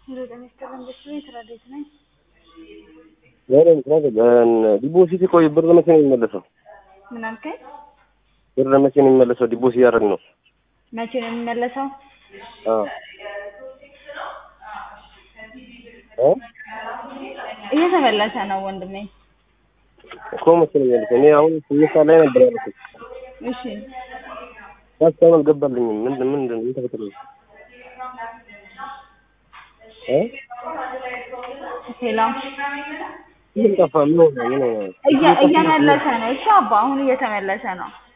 ሄሎ ጤና ይስጥልን በሱ የስራ ቤት ነኝ። ዛሬ ምክንያት ዲፖዚት ቆይ ብር መቼ ነው የሚመለሰው? ምን አልከኝ? ብር መቼ ነው የሚመለሰው? ዲፖዚት ያደረግ ነው። መቼ ነው የሚመለሰው? አዎ እ እየተመለሰ ነው ወንድሜ። እኮ መቼ ነው የሚመለሰው? እኔ አሁን ስምንት ሰዓት ላይ ነበር ያልኩት። እሺ ሀሳብ አልገባልኝም። ምንድን ምንድን ምን ተፈጥሮ ነው? እ ሄሎ ምን ጠፋ? ምን ሆነ? ምን ሆነ? እየ- እየመለሰ ነው። እሺ አባ አሁን እየተመለሰ ነው።